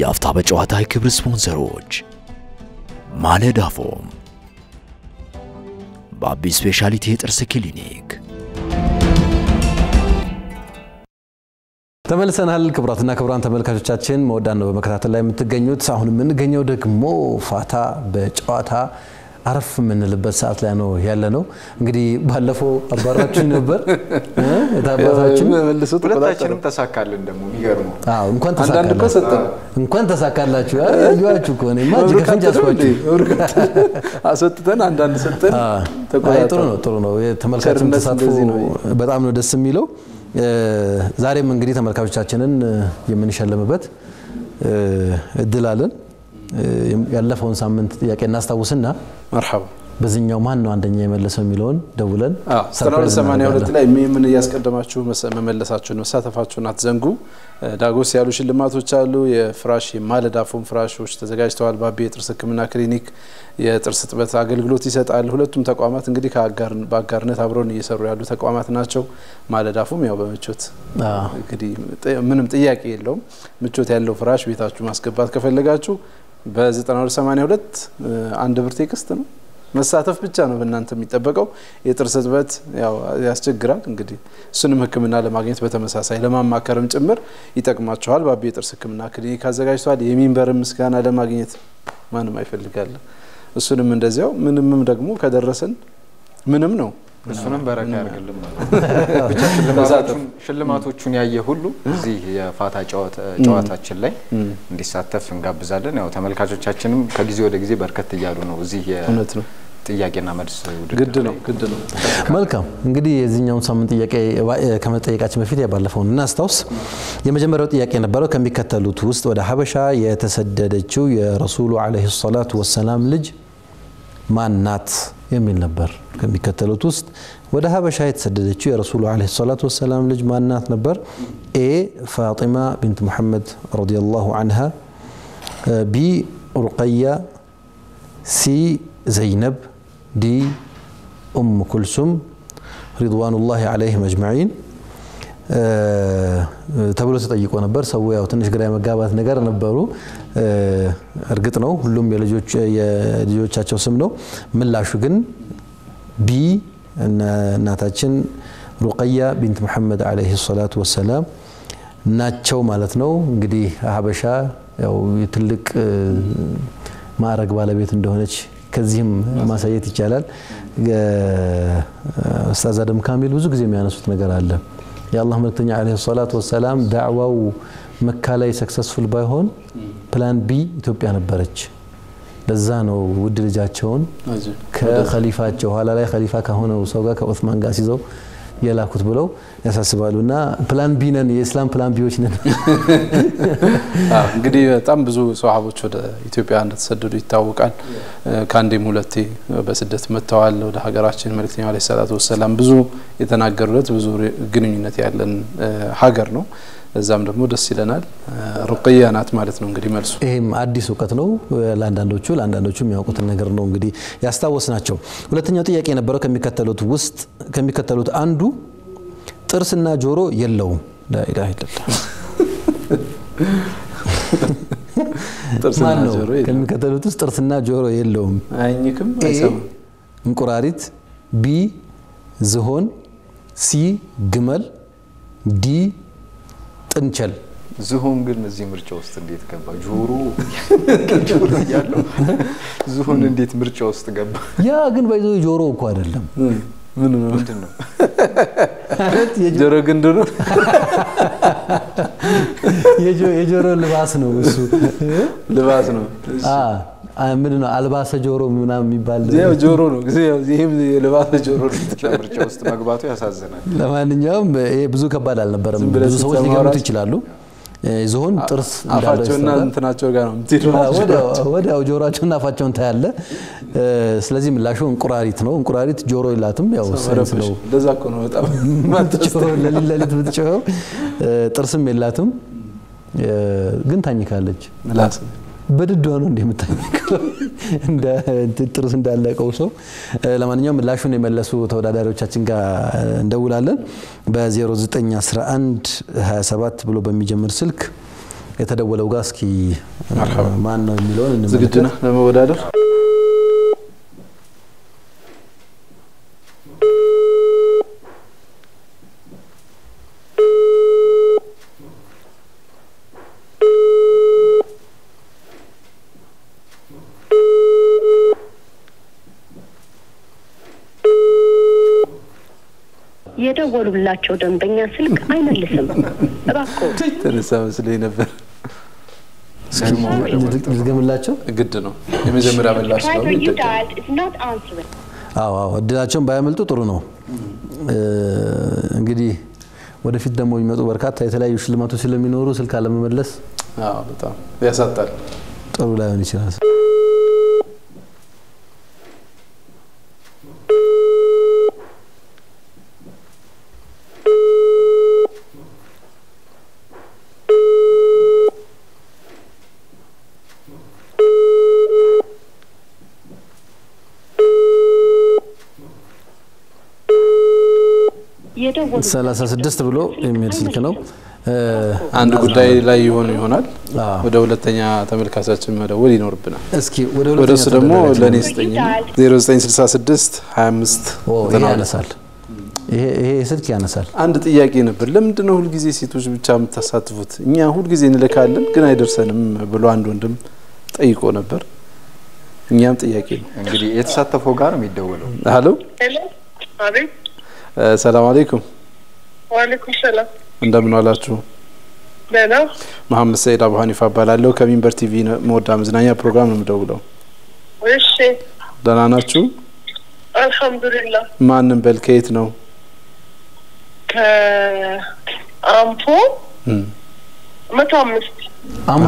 የአፍታ በጨዋታ የክብር ስፖንሰሮች ማለዳ ፎም፣ በአቢ ስፔሻሊቲ የጥርስ ክሊኒክ ተመልሰናል። ክቡራትና ክቡራን ተመልካቾቻችን መወዳን ነው በመከታተል ላይ የምትገኙት። አሁን የምንገኘው ደግሞ ፋታ በጨዋታ አረፍ የምንልበት ሰዓት ላይ ነው ያለ ነው። እንግዲህ ባለፈው አባራችን ነበር የታባታችን ሁለታችንም ተሳካልን። ደግሞ የሚገርመው አዎ፣ እንኳን አንዳንድ እኮ ተሳካላችሁ ሰጠን። እንኳን ተሳካላችሁ። ያዩዋችሁ እኮ እኔማ እጅ ከፍንጅ አስኳችሁ። አስወጥተን አንዳንድ ሰጠን። አይ ጥሩ ነው ጥሩ ነው። የተመልካችን ቸርነት ተሳትፎ እንደዚህ ነው። በጣም ነው ደስ የሚለው። እ፣ ዛሬም እንግዲህ ተመልካቾቻችንን እ፣ የምንሸልምበት እ፣ እድል አለን። እ፣ ያለፈውን ሳምንት ጥያቄ እናስታውስና መርሐባ በዚህኛው ማን ነው አንደኛ የመለሰው የሚለውን ደውለን ሰርፕራይዝ 9282 እናደርጋለን። ላይ ምን እያስቀደማችሁ መሰ- መመለሳችሁን መሳተፋችሁን አትዘንጉ። እ፣ ዳጎስ ያሉ ሽልማቶች አሉ። የፍራሽ የማለዳ ፎም ፍራሾች ተዘጋጅተዋል። ባቢ የጥርስ ሕክምና ክሊኒክ የጥርስ እጥበት አገልግሎት ይሰጣል። ሁለቱም ተቋማት እንግዲህ ከአጋር- በአጋርነት አብረውን እየሰሩ ያሉ ተቋማት ናቸው። ማለዳ ፎም ያው በምቾት አዎ። እንግዲህ ጥ- ምንም ጥያቄ የለውም። ምቾት ያለው ፍራሽ ቤታችሁ ማስገባት ከፈለጋችሁ በ9282 አንድ ብር ቴክስት ነው መሳተፍ ብቻ ነው በእናንተ የሚጠበቀው። የጥርስ እጥበት ያው ያስቸግራል። እንግዲህ እሱንም ሕክምና ለማግኘት በተመሳሳይ ለማማከርም ጭምር ይጠቅማችኋል። ባቢ የጥርስ ሕክምና ክሊኒክ አዘጋጅቷል። የሚንበርን ምስጋና ለማግኘት ማንም አይፈልጋለ። እሱንም እንደዚያው ምንምም ደግሞ ከደረሰን ምንም ነው እሱንም በረካ ያደርግልን ብቻ ሽልማቶቹን- ሽልማቶቹን ያየ ሁሉ እዚህ የፋታ ጨዋታ- ጨዋታችን ላይ እንዲሳተፍ እንጋብዛለን። ያው ተመልካቾቻችንም ከጊዜ ወደ ጊዜ በርከት እያሉ ነው እዚህ እውነት ነው። የጥያቄና መልስ ውድድር ግድ ነው ላይ። ግድ ነው። መልካም እንግዲህ የዚህኛውን ሳምንት ጥያቄ ባ- ከመጠየቃችን በፊት የባለፈውን እናስታውስ። የመጀመሪያው ጥያቄ የነበረው ከሚከተሉት ውስጥ ወደ ሀበሻ የተሰደደችው የረሱሉ ዓለይሂ ሰላቱ ወሰላም ልጅ ማን ናት የሚል ነበር። ከሚከተሉት ውስጥ ወደ ሀበሻ የተሰደደችው የረሱሉ ዓለይሂ ሰላቱ ወሰላም ልጅ ማን ናት ነበር? ኤ ፋጢማ ቢንት ሙሐመድ ረዲየላሁ አንሃ፣ ቢ ሩቀያ፣ ሲ ዘይነብ፣ ዲ ኡም ኩልሱም ሪድዋኑላሂ ዓለይሂም አጅማዒን ተብሎ ተጠይቆ ነበር። ሰው ያው ትንሽ ግራ የመጋባት ነገር ነበሩ። እርግጥ ነው ሁሉም የልጆች- የልጆቻቸው ስም ነው። ምላሹ ግን ቢ እናታችን ሩቀያ ቢንት ሙሐመድ ዓለይሂ ሰላቱ ወሰላም ናቸው ማለት ነው። እንግዲህ ሀበሻ ያው የትልቅ እ፣ ማዕረግ ባለቤት እንደሆነች ከዚህም ማሳየት ይቻላል። እ፣ ኡስታዝ አደም ካሚል ብዙ ጊዜ የሚያነሱት ነገር አለ። የአላህ መልክተኛ ዓለይሂ ሰላቱ ወሰላም ዳዕዋው መካ ላይ ሰክሰስፉል ባይሆን ፕላን ቢ ኢትዮጵያ ነበረች። ለዛ ነው ውድ ልጃቸውን ከኸሊፋቸው ኋላ ላይ ኸሊፋ ከሆነው ሰው ጋር ከዑስማን ጋር ሲይዘው የላኩት ብለው ያሳስባሉ። እና ፕላን ቢ ነን፣ የኢስላም ፕላን ቢዎች ነን። አዎ፣ እንግዲህ በጣም ብዙ ሰሃቦች ወደ ኢትዮጵያ እንደተሰደዱ ይታወቃል። ከአንዴም ሁለቴ በስደት መጥተዋል ወደ ሀገራችን። መልእክተኛው ዓለይሂ ሰላቱ ወሰላም ብዙ የተናገሩለት ብዙ ግንኙነት ያለን እ፣ ሀገር ነው። እዛም ደግሞ ደስ ይለናል። ሩቅያ ናት ማለት ነው እንግዲህ መልሱ። ይህም አዲስ እውቀት ነው ለአንዳንዶቹ፣ ለአንዳንዶቹ የሚያውቁትን ነገር ነው እንግዲህ ያስታወስ ናቸው። ሁለተኛው ጥያቄ የነበረው ከሚከተሉት ውስጥ ከሚከተሉት አንዱ ጥርስና ጆሮ የለውም። ላኢላሃ ኢለላህ ጥርስና ማን ነው? ጆሮ የለውም። ከሚከተሉት ውስጥ ጥርስና ጆሮ የለውም። አይኝክም ኤ አይሰማም። እንቁራሪት፣ ቢ ዝሆን፣ ሲ ግመል፣ ዲ ጥንቸል። ዝሆን ግን እዚህ ምርጫ ውስጥ እንዴት ገባ? ጆሮ ጆሮ እያለው ዝሆን እንዴት ምርጫ ውስጥ ገባ? ያ ግን ባይዞ ጆሮ እኮ አይደለም ምን ነው ምንድን ነው? ማለት የጆ- ጆሮ ግንዱ ነው። የጆ- የጆሮ ልባስ ነው እሱ። ልባስ ነው። አ ምንድን ነው አልባሰ ጆሮ ምናምን የሚባል ያው ጆሮ ነው። ይህም የልባስ ጆሮ ነው። ምርጫ ውስጥ መግባቱ ያሳዝናል። ለማንኛውም ይሄ ብዙ ከባድ አልነበረም። ዝም ብለህ ብዙ ሰዎች ስትሰማ ሊገምቱ ራሱ ይችላሉ። እ፣ ዝሆን ጥርስ እንዳለው አፋቸውና ይስተዋላል። እንትናቸው ጋር ነው የምትሄደው። አ፣ ወዲያው ወዲያው ጆሮአቸውና አፋቸውን ታያለ። እ፣ ስለዚህ ምላሹ እንቁራሪት ነው። እንቁራሪት ጆሮ የላትም። ያው ሳይንስ ነው እንደዛ እኮ ነው በጣም ጆሮ ለሊት ለሊት የምትጮኸው እ፣ ጥርስም የላትም እ፣ ግን ታኝካለች። ምላስ በድዷ ነው እንደ የምታኝከው እንደ እንትን ጥርስ እንዳለቀው ሰው። እ፣ ለማንኛውም ምላሹን የመለሱ ተወዳዳሪዎቻችን ጋር እንደውላለን። በ0911 27 ብሎ በሚጀምር ስልክ የተደወለው ጋር እስኪ መርሐባ። ማን ነው የሚለውን ዝግጁ እንመልከት። ነህ ለመወዳደር? የደወሉላቸው ደንበኛ ስልክ አይመልስም። እባክዎ ተነሳ መስሎኝ ነበር። ልድገምላቸው። ግድ ነው የመጀመሪያ ምላሽ ስለሆነ driver you ይደገማል። dialed is not answering. አዎ አዎ እድላቸውን ባያመልጡ ጥሩ ነው። እ፣ እንግዲህ ወደፊት ደግሞ የሚመጡ በርካታ የተለያዩ ሽልማቶች ስለሚኖሩ ስልክ አለመመለስ አዎ በጣም ያሳጣል። ጥሩ ላይሆን ይችላል። የደወሉ 36 ብሎ የሚሄድ ስልክ ነው። እ፣ አንድ ጉዳይ ላይ ይሆኑ ይሆናል። አዎ። ወደ ሁለተኛ ተመልካቻችን መደወል ይኖርብናል። እስኪ ወደ ወደ ሁለተኛ እሱ ደግሞ ተደራጅ ለእኔ ነው። ስጠኝ 0966 25 ኦ፣ ይሄ 92 ያነሳል። ይሄ ይሄ ስልክ ያነሳል። አንድ ጥያቄ ነበር። ለምንድን ነው ሁልጊዜ ሴቶች ብቻ የምታሳትፉት? እኛ ሁልጊዜ እንልካለን ግን አይደርሰንም ብሎ አንድ ወንድም ጠይቆ ነበር። እኛም ጥያቄ ነው። እንግዲህ የተሳተፈው ጋር ነው የሚደወለው። ሀሎ ሄሎ፣ አቤት። እ፣ ሰላም አለይኩም ዋሌኩም ሰላም። እንደምን ዋላችሁ? ደህና መሐመድ ሰይድ አቡ ሀኒፋ እባላለሁ ከሚንበር ቲቪ ነ- መወዳ መዝናኛ ፕሮግራም ነው የምደውለው። እሺ፣ ደህና ናችሁ? አልሐምዱሊላህ። ማንም በል ከየት ነው? ከአምፖ እም፣ መቶ አምስት አምቦ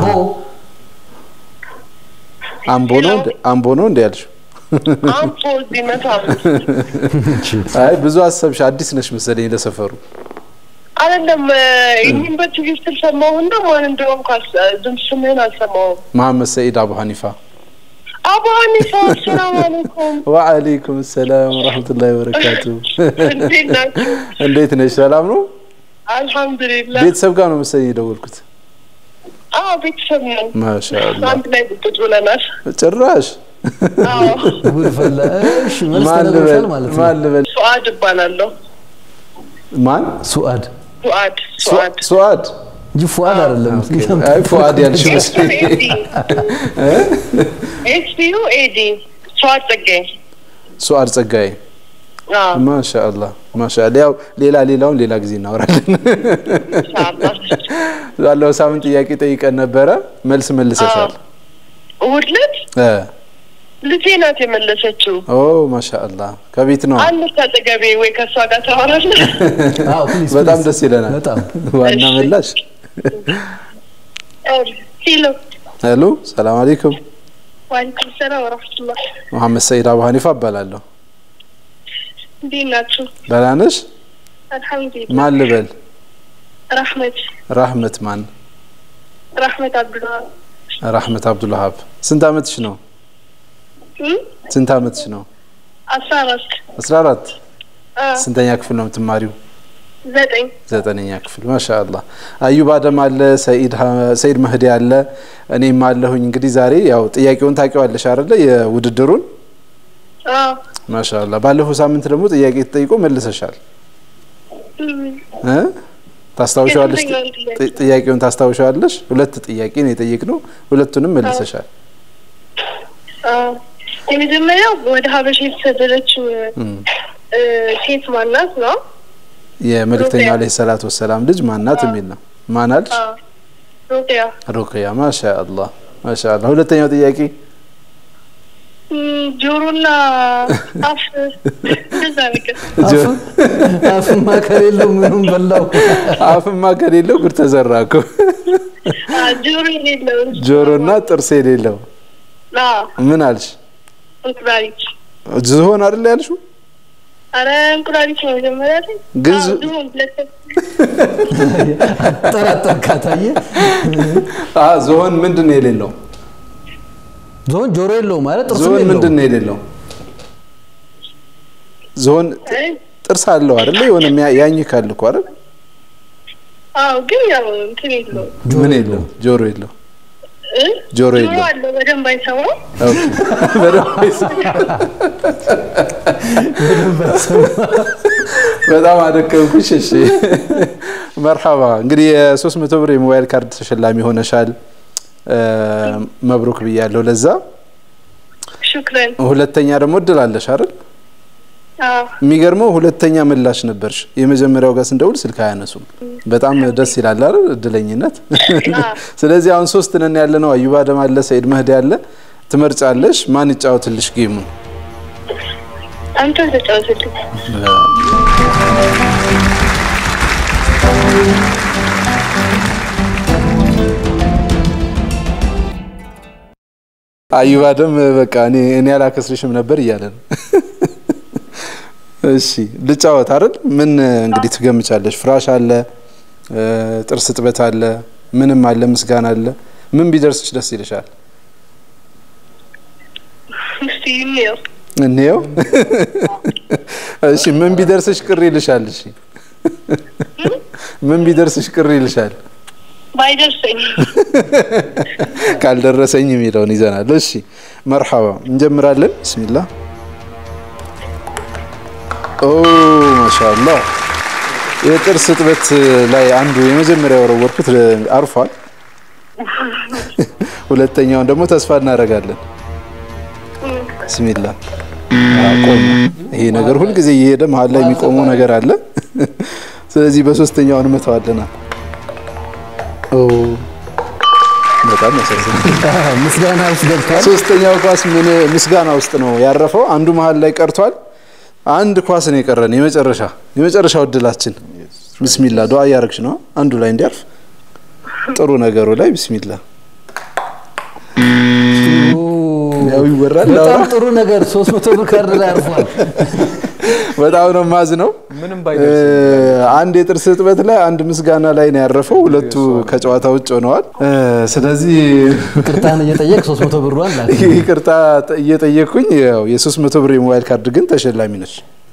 አምቦ ነው እንደ- አምቦ ነው እንደ ያልሽው? አምፖ እዚህ መቶ አምስት አይ ብዙ አሰብሽ። አዲስ ነሽ መሰለኝ ለሰፈሩ። አይደለም። ይህን በቲቪ ስትል ሰማሁና ማን እንደሆንኩ አስ- ድምፅ ስምህን አልሰማሁም። መሐመድ ሰይድ አቡ ሀኒፋ። አቡ ሀኒፋ ሰላም አለይኩም። ወአለይኩም ሰላም ወራህመቱላሂ ወበረካቱ። እንዴት ናችሁ? እንዴት ነሽ? ሰላም ነው? አልሐምዱሊላህ። ቤተሰብ ጋር ነው መሰለኝ የደወልኩት። አዎ ቤተሰብ ነን። ማሻአላህ አንድ ላይ ቁጭ ብለናል። ጭራሽ አዎ ጉድ ፈላ። እሺ መልስ ማን ልበል ተነግሮሻል ማለት ነው። ማን ልበል? ሱአድ እባላለሁ። ማን? ሱአድ ሱአድ ሱአድ ሱአድ እንጂ ፉአድ አይደለም። አይ ፉአድ ያልሽው መሰለኝ። ኤስፒዩ ኤዲ ሱአድ ጸጋዬ። ሱአድ ጸጋዬ። አዎ ማሻአላህ ማሻአላህ። ያው ሌላ ሌላውን ሌላ ጊዜ እናወራለን። ኢንሻአላህ። ባለው ሳምንት ጥያቄ ጠይቀን ነበረ፣ መልስ መልሰሻል። እሑድ ዕለት እ ልጄ ናት የመለሰችው። ኦ ማሻአላህ ከቤት ነው። አንድ አጠገቤ ወይ ከእሷ ጋር ታወራለህ? አዎ ፕሊዝ በጣም ፕሊዝ። ደስ ይለናል። በጣም ዋና እሺ። መላሽ። ሄሎ ሄሎ ሰላም አለይኩም። ዋሊኩም ሰላም ወረሕመቱላህ። መሐመድ ሰይድ አቡ ሀኒፋ እባላለሁ። እንዴት ናችሁ? ደህና ነሽ? አልሐምዱሊላህ። ማን ልበል? ራህመት ራህመት ማን? ራህመት አብዱላ ራህመት አብዱልሀብ። ስንት አመትሽ ነው? ስንት አመትሽ ነው? አስራ አራት 14 አ፣ ስንተኛ ክፍል ነው የምትማሪው? ዘጠኝ ዘጠነኛ ክፍል ማሻአላህ። አዩብ አደም አለ፣ ሰኢድ ሀ- ሰኢድ መህዲ አለ፣ እኔም አለሁኝ። እንግዲህ ዛሬ ያው ጥያቄውን ታውቂዋለሽ አይደለ? የውድድሩን አ፣ ማሻአላህ። ባለፈው ሳምንት ደግሞ ጥያቄ ተጠይቆ መልሰሻል እም፣ እ ታስታውሻለሽ? የስንተኛውን ጥያቄ? ጥ- ጥያቄውን ታስታውሻለሽ? ሁለት ጥያቄ ነው የጠየቅነው፣ ሁለቱንም መልሰሻል። አ፣ የመጀመሪያው ወደ ሀበሻ የተሰደደችው እም። እ፣ ሴት ማናት ነው? የመልእክተኛው ሩቅያ። ዓለይሂ ሰላቱ ወሰላም ልጅ ማናት የሚል ነው። ማናልሽ? አ፣ ሩቅያ ሩቅያ። ማሻአላህ ማሻአላህ። ሁለተኛው ጥያቄ እም፣ ጆሮና አፍ እንደዛ ነገር አፍ- አፍማ ከሌለው ምኑም በላው። አፍማ ከሌለው ጉድ ተዘራ እኮ። አ፣ ጆሮ የሌለው ጆሮና ጥርስ የሌለው አ፣ ምን አልሽ? እንቁላሊት ዝሆን አይደል ያልሽው? አረ እንቁላሊት ነው መጀመሪያ ላይ ግን አዎ፣ ዝ- ዝሆን ሁለተኛ ጠራጠርካት አየህ። አ ዝሆን ምንድን ነው የሌለው? ዞን ጆሮ የለውም ማለት ጥርስ ዝሆን የለውም። ምንድን ነው የሌለው? ዝሆን አይ፣ ጥርስ አለው አይደለ? የሆነ የሚያ- ያኝካል እኮ አይደል? አዎ ግን ያው እንትን የለውም ምን የለው ጆሮ የለው እ? ጆሮ ጆሮ የለው አለው በደንብ አይሰማም። ኦኬ። በደንብ አይሰማም። በጣም አደከምኩሽ። እሺ መርሐባ። እንግዲህ የሶስት መቶ ብር የሞባይል ካርድ ተሸላሚ ሆነሻል። እ፣ መብሩክ ብያለሁ። ለዛ ሹክረን። ሁለተኛ ደግሞ እድል አለሽ አይደል? አዎ የሚገርመው ሁለተኛ ምላሽ ነበርሽ። የመጀመሪያው ጋር ስንደውል ስልክ አያነሱም። በጣም ደስ ይላል አይደል? እድለኝነት። ስለዚህ አሁን ሶስት ነን ያለ ነው። አዩባ አደም አለ፣ ሰይድ መህዲ አለ። ትመርጫለሽ። ማን ይጫወትልሽ ጌሙን? አንተ ተጫወትልኝ። አዩባ አደም በቃ እኔ እኔ አላከስርሽም ነበር እያለ ነው። እሺ ልጫወት አይደል? ምን እንግዲህ ትገምቻለሽ? ፍራሽ አለ፣ እ፣ ጥርስ እጥበት አለ፣ ምንም አለ፣ ምስጋና አለ። ምን ቢደርስሽ ደስ ይልሻል? እስቲ እንየው። እንየው። እሺ ምን ቢደርስሽ ቅር ይልሻል? እሺ ምን ቢደርስሽ ቅር ይልሻል? ባይደርሰኝ ካልደረሰኝ የሚለውን ይዘናል። እሺ መርሐባ እንጀምራለን። ብስሚላህ ኦ ማሻአላህ የጥርስ እጥበት ላይ አንዱ የመጀመሪያ ወረወርኩት አርፏል። ሁለተኛውን ደግሞ ተስፋ እናደርጋለን። ብስሚላህ ቆም። ይሄ ነገር ሁልጊዜ እየሄደ መሀል ላይ የሚቆመው ነገር አለ። ስለዚህ በሶስተኛው እንመተዋለናል። ኦ በጣም ያሳዝናል። ምስጋና ውስጥ ገብቷል። ሶስተኛው ኳስ ምን ምስጋና ውስጥ ነው ያረፈው። አንዱ መሀል ላይ ቀርቷል። አንድ ኳስ ነው የቀረን። የመጨረሻ የመጨረሻው እድላችን። ቢስሚላ ዱዓ እያረግሽ ነው አንዱ ላይ እንዲያርፍ ጥሩ ነገሩ ላይ ቢስሚላ ያው ይወራል። በጣም ጥሩ ነገር 300 ብር ካርድ ላይ አርፏል። በጣም ነው ማዝ ነው። ምንም ባይደርስ አንድ የጥርስ እጥበት ላይ አንድ ምስጋና ላይ ነው ያረፈው። ሁለቱ ከጨዋታ ውጭ ሆነዋል። እ፣ ስለዚህ ቅርታን እየጠየቅ 300 ብሯን ላክ። ይቅርታ እየጠየቅኩኝ ያው የ300 ብር የሞባይል ካርድ ግን ተሸላሚ ነች።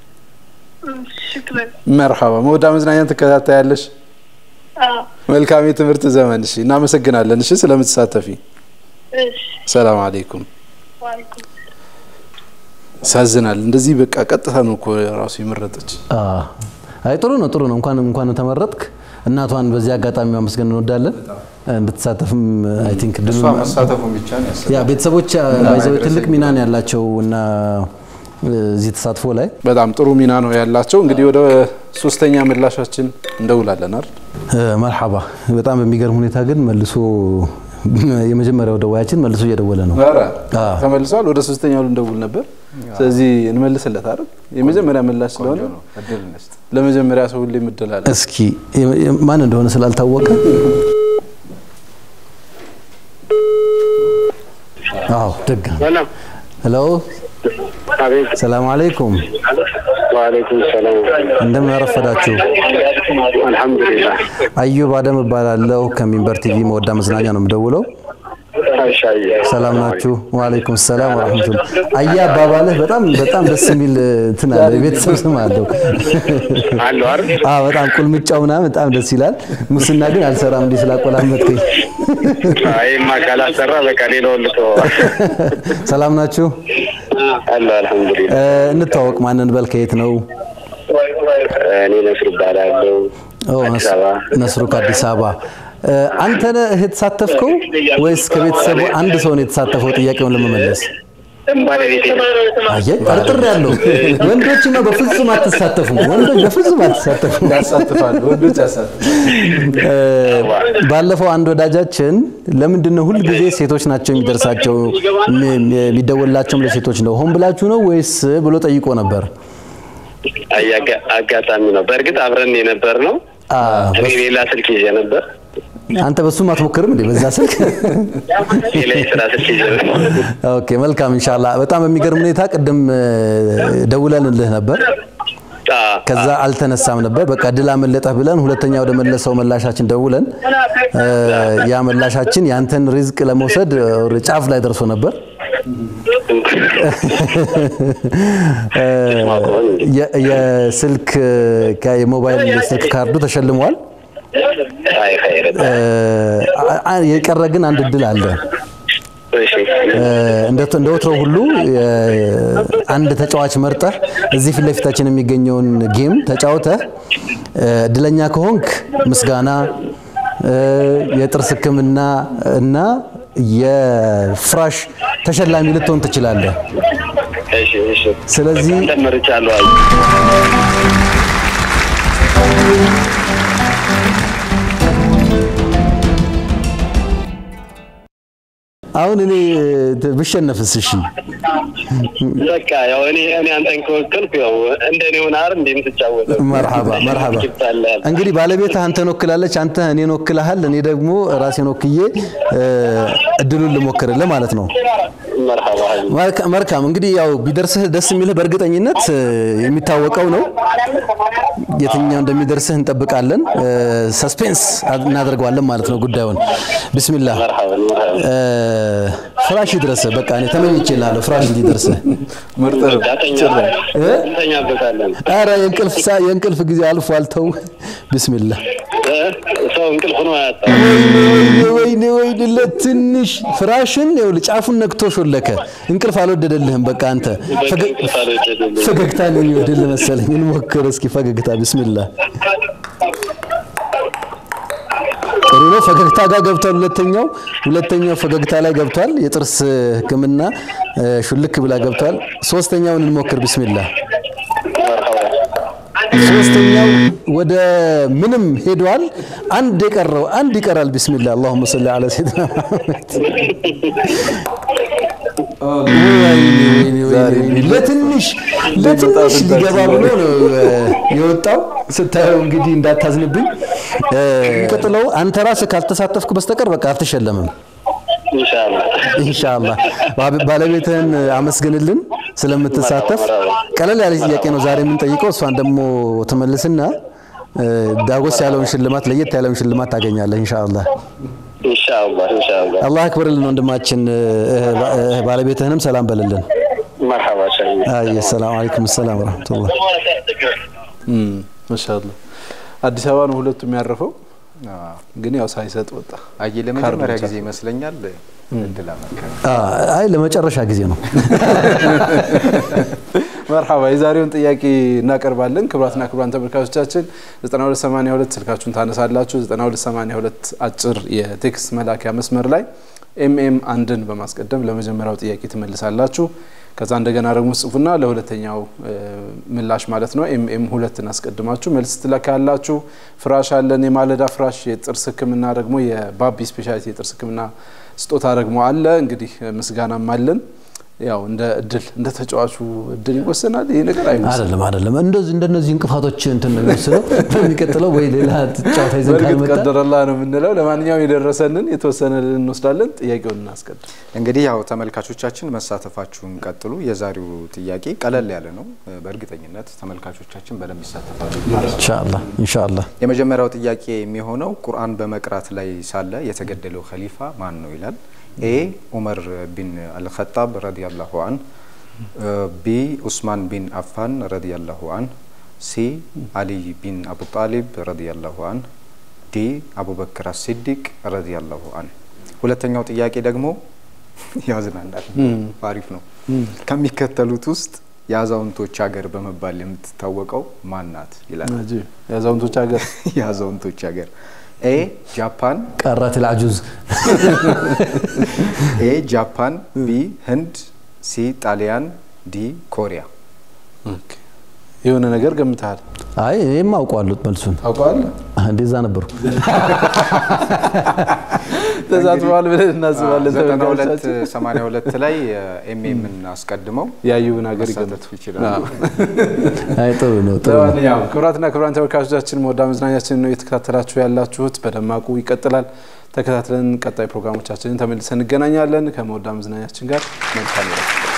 ሹክረን። መርሐባ መውዳ መዝናኛን ትከታተያለሽ። አዎ መልካም የትምህርት ዘመን። እሺ፣ እናመሰግናለን። እሺ፣ ስለምትሳተፊ እሺ። ሰላም አለይኩም። ዋልኩም ያሳዝናል። እንደዚህ በቃ ቀጥታ ነው እኮ ራሱ የመረጠች። አዎ። አይ ጥሩ ነው ጥሩ ነው። እንኳን እንኳን ተመረጥክ። እናቷን በዚህ አጋጣሚ ማመስገን እንወዳለን። እንድትሳተፍም አይ ቲንክ እሷ መሳተፉን ብቻ ነው ያሰ ያ ቤተሰቦች ባይዘው ትልቅ ሚና ነው ያላቸው እና እዚህ ተሳትፎ ላይ በጣም ጥሩ ሚና ነው ያላቸው። እንግዲህ ወደ ሶስተኛ ምላሻችን እንደውላለን አይደል? እ፣ መርሐባ በጣም በሚገርም ሁኔታ ግን መልሶ የመጀመሪያው ደዋያችን መልሶ እየደወለ ነው። ኧረ አዎ። ተመልሷል። ወደ ሶስተኛው ልንደውል ነበር። ስለዚህ እንመልስለት አይደል? የመጀመሪያ ምላሽ ስለሆነ ነው እድል እንስጥ። ለመጀመሪያ ሰው ሁሌ ምድላለ እስኪ የ- የ- ማን እንደሆነ ስላልታወቀ አዎ ደጋ ሰላም ሄሎ አቤት። ሰላም አለይኩም ወአለይኩም ሰላም። እንደምን አረፈዳችሁ አልሐምዱሊላህ። አዩብ አደም እባላለሁ ከሚንበር ቲቪ መወዳ መዝናኛ ነው የምደውለው አሻዬ ሰላም ናችሁ ወአለይኩም ሰላም ወራህመቱላህ አያ አባባልህ በጣም በጣም ደስ የሚል እንትን አለ የቤተሰብ ስም አለው አለው አይደል? አዎ በጣም ቁልምጫው ምናምን በጣም ደስ ይላል ሙስና ግን አልሰራም እንዲህ ስላቆላመጥከኝ አይማ ካላሰራ በቃ ሌላውን ልተወው። ሰላም ናችሁ አለው አልሐምዱሊላህ። እ፣ እንተዋወቅ ማንን በል ከየት ነው እኔ ነስር እባላለሁ ኦ፣ አዲስ ነስ- አበባ። ነስሩ ከአዲስ አበባ እ፣ አንተ ነህ የተሳተፍከው ወይስ ከቤተሰቡ አንድ ሰው ነው የተሳተፈው ጥያቄውን ለመመለስ ባለቤቴ ነው። አየህ ጠርጥር ያለው ወንዶችማ በፍጹም አትሳተፉም ወንዶች በፍጹም አትሳተፉም ያሳትፋሉ፣ ወንዶች ያሳትፋሉ። እ፣ ባለፈው አንድ ወዳጃችን ለምንድን ነው ሁልጊዜ ሴቶች ናቸው የሚደርሳቸው የሚ- የሚደወላቸውም ለሴቶች ነው ሆን ብላችሁ ነው ወይስ ብሎ ጠይቆ ነበር አይ አጋ- አጋጣሚ ነው። በእርግጥ አብረን የነበር ነው። አ፣ እኔ ሌላ ስልክ ይዤ ነበር። አንተ በሱም አትሞክርም እንዴ በዛ ስልክ ሌላ የስራ ስልክ ይዤ ነበር። ኦኬ መልካም ኢንሻአላህ በጣም በሚገርም ሁኔታ ቅድም እ፣ ደውለንልህ ነበር አዎ፣ ከዛ አልተነሳም ነበር በቃ ድል አመለጠህ ብለን ሁለተኛ ወደ መለሰው መላሻችን ደውለን እ፣ ያ መላሻችን ያንተን ሪዝቅ ለመውሰድ እ፣ ጫፍ ላይ ደርሶ ነበር እ፣ የ- የስልክ ካ- የሞባይል ስልክ ካርዱ ተሸልሟል አይ ኸይር እ፣ አ- የቀረ ግን አንድ እድል አለ። እሺ እ፣ እንደ እንደ ወትሮው ሁሉ እ፣ አንድ ተጫዋች መርጠህ እዚህ ፊት ለፊታችን የሚገኘውን ጌም ተጫውተህ እ፣ እድለኛ ከሆንክ ምስጋና እ፣ የጥርስ ሕክምና እና የፍራሽ ተሸላሚ ልትሆን ትችላለህ። እሺ እሺ ስለዚህ አንተ መርጫለሁ አይ አሁን እኔ እ፣ ብሸነፍስ? እሺ በቃ ያው እኔ እኔ አንተን ከወከልኩ ያው እንደኔ ሆነ አይደል እንዴ የምትጫወተው መርሐባ መርሐባ። ይባላል እንግዲህ ባለቤትህ አንተን ወክላለች፣ አንተ እኔን ወክልሃል፣ እኔ ደግሞ ራሴን ወክዬ እ፣ እድሉን ልሞክርልህ ማለት ነው። መርሐባ ሀቢብ መልካ- መልካም እንግዲህ ያው ቢደርስህ ደስ የሚልህ በእርግጠኝነት እ፣ የሚታወቀው ነው። የትኛው እንደሚደርስህ እንጠብቃለን። እ፣ ሰስፔንስ እናደርገዋለን ማለት ነው ጉዳዩን። ቢስሚላህ መርሐባ መርሐባ እ፣ ፍራሽ ይድረስህ። በቃ እኔ ተመኝቼልሃለሁ ፍራሽ እንዲደርስህ። ምርጥ ነው። ዳተኛ እ? እንተኛበታለን ኧረ የእንቅልፍ ሳ የእንቅልፍ ጊዜ አልፏል። ተው ቢስሚላህ እ? ሰው እንቅልፍ ነው ያጣው ወይኔ ወይኔ ወይኔ ለትንሽ ፍራሽን ይኸውልህ ጫፉን ነክቶ ሾለከ። እንቅልፍ አልወደደልህም። በቃ አንተ ፈገ- ፈገግታ ነው የሚወድልህ መሰለኝ። እንሞክር እስኪ ፈገግታ። ቢስሚላህ ጥሩ ነው። ፈገግታ ጋር ገብቷል። ሁለተኛው ሁለተኛው ፈገግታ ላይ ገብቷል። የጥርስ ሕክምና እ፣ ሹልክ ብላ ገብቷል። ሶስተኛውን እንሞክር። ቢስሚላህ ሶስተኛው ወደ ምንም ሄዷል። አንድ የቀረው አንድ ይቀራል። ቢስሚላህ አላሁመ ሰሊ ዐላ ሰይድና መሐመድ። ወይኔ ወይኔ ወይኔ ወይኔ ለትንሽ ለትንሽ ሊገባ ብሎ ነው እ፣ የወጣው። ስታየው እንግዲህ እንዳታዝንብኝ። እ፣ የሚቀጥለው አንተ ራስህ ካልተሳተፍክ በስተቀር በቃ አትሸለምም። ኢንሻአላህ ኢንሻአላህ ባ- ባለቤትህን አመስግንልን ስለምትሳተፍ። ቀለል ያለ ጥያቄ ነው ዛሬ የምንጠይቀው። እሷን ደግሞ ትመልስና እ፣ ዳጎስ ያለውን ሽልማት ለየት ያለውን ሽልማት ታገኛለህ ኢንሻአላህ። ኢንሻአላህ ኢንሻአላህ አላህ አክብርልን ወንድማችን። እ፣ ባ- እ፣ ባለቤትህንም ሰላም በልልን። መርሐባ ሻይ አይ ሰላም አለይኩም ሰላም ወራህመቱላህ። ማሻአላ አዲስ አበባ ነው ሁለቱም ያረፈው፣ አዎ። ግን ያው ሳይሰጥ ወጣ። አየ ለመጀመሪያ ብቻ ጊዜ ይመስለኛል እድል አመከረ። አ፣ አይ ለመጨረሻ ጊዜ ነው። መርሐባ የዛሬውን ጥያቄ እናቀርባለን። ክቡራትና ክቡራን ተመልካቾቻችን 9282 ስልካችሁን ታነሳላችሁ። 9282 አጭር የቴክስት መላኪያ መስመር ላይ ኤምኤም አንድን በማስቀደም ለመጀመሪያው ጥያቄ ትመልሳላችሁ። ከዛ እንደገና ደግሞ ጽፉና ለሁለተኛው እ፣ ምላሽ ማለት ነው ኤምኤም ሁለትን አስቀድማችሁ መልስ ትለካላችሁ። ፍራሽ አለን፣ የማለዳ ፍራሽ፣ የጥርስ ሕክምና ደግሞ የባቢ ስፔሻሊቲ የጥርስ ሕክምና ስጦታ ደግሞ አለ። እንግዲህ ምስጋናም አለን። ያው እንደ እድል እንደ ተጫዋቹ እድል ይወሰናል። ይሄ ነገር አይመስልም። አይደለም አይደለም፣ እንደዚህ እንደነዚህ እንቅፋቶች እንትን ነው የሚወስነው። በሚቀጥለው ወይ ሌላ ጨዋታ ይዘን በእርግጥ ካልመጣ ቀደረላ ነው የምንለው። ለማንኛውም የደረሰንን የተወሰነ እንወስዳለን። ጥያቄውን እናስቀድም። እንግዲህ ያው ተመልካቾቻችን መሳተፋችሁን ቀጥሉ። የዛሬው ጥያቄ ቀለል ያለ ነው። በእርግጠኝነት ተመልካቾቻችን በደንብ ይሳተፋሉ። ኢንሻአላህ ኢንሻአላህ። የመጀመሪያው ጥያቄ የሚሆነው ቁርአን በመቅራት ላይ ሳለ የተገደለው ኸሊፋ ማን ነው ይላል። ኤ ዑመር ቢን አልኸጣብ ረዲያላሁ አን፣ ቢ ኡስማን ቢን አፋን ረዲያላሁ አን፣ ሲ አሊይ ቢን አቡ ጣሊብ ረዲያላሁ አን፣ ዲ አቡበክር አሲዲቅ ረዲያላሁ አን። ሁለተኛው ጥያቄ ደግሞ ያዝናናል፣ አሪፍ ነው። ከሚከተሉት ውስጥ የአዛውንቶች ሀገር በመባል የምትታወቀው ማን ናት ይላል። የአዛውንቶች ሀገር የአዛውንቶች ሀገር ኤ ጃፓን፣ ቀረት ልአጁዝ ኤ ጃፓን፣ ቢ ህንድ፣ ሲ ጣሊያን፣ ዲ ኮሪያ። የሆነ ነገር ገምተሃል? አይ እኔም አውቀዋለሁ መልሱን። ታውቀዋለህ? እንደዛ ነበሩ። ተዛትበዋል ብለን እናስባለን። ዘጠና ሁለት ተመልካቾቻችን ሰማንያ ሁለት ላይ ኤምኤምን አስቀድመው ያዩን ሀገር መሳተፍ ይገምቱ ይችላሉ። አይ ጥሩ ነው ጥሩ ነው። ለማንኛውም ክቡራትና ክቡራን ተመልካቾቻችን መወዳ መዝናኛችን ነው የተከታተላችሁ ያላችሁት። በደማቁ ይቀጥላል። ተከታትለን ቀጣይ ፕሮግራሞቻችንን ተመልሰን እንገናኛለን። ከመወዳ መዝናኛችን ጋር መልካም